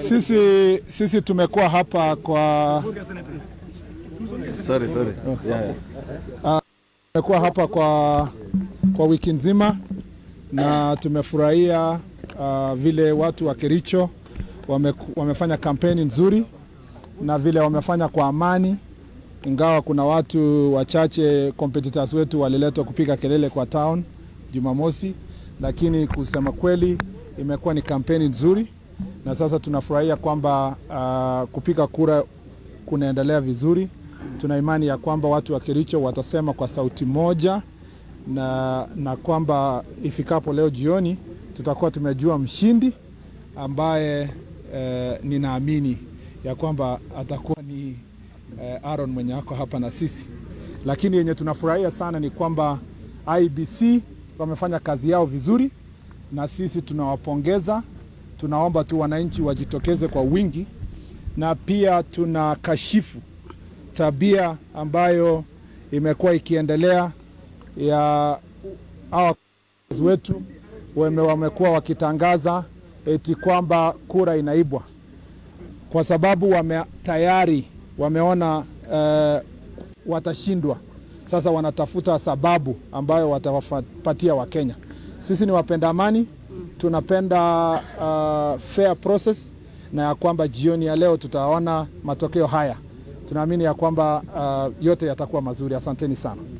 Sisi, sisi tumekuwa hapa kwa Sorry, sorry. Yeah, yeah. tumekuwa hapa kwa, kwa wiki nzima na tumefurahia uh, vile watu wa Kericho wame, wamefanya kampeni nzuri na vile wamefanya kwa amani, ingawa kuna watu wachache competitors wetu waliletwa kupiga kelele kwa town Jumamosi, lakini kusema kweli imekuwa ni kampeni nzuri, na sasa tunafurahia kwamba uh, kupiga kura kunaendelea vizuri. Tuna imani ya kwamba watu wa Kericho watasema kwa sauti moja na, na kwamba ifikapo leo jioni tutakuwa tumejua mshindi ambaye eh, ninaamini ya kwamba atakuwa ni eh, Aaron mwenye ako hapa na sisi, lakini yenye tunafurahia sana ni kwamba IBC wamefanya kazi yao vizuri, na sisi tunawapongeza. Tunaomba tu wananchi wajitokeze kwa wingi, na pia tuna kashifu tabia ambayo imekuwa ikiendelea ya hawa wetu wame- wamekuwa wakitangaza eti kwamba kura inaibwa kwa sababu wame, tayari wameona eh, watashindwa. Sasa wanatafuta sababu ambayo watawapatia Wakenya. Sisi ni wapenda amani, tunapenda uh, fair process na ya kwamba jioni ya leo tutaona matokeo haya. Tunaamini ya kwamba uh, yote yatakuwa mazuri. Asanteni sana.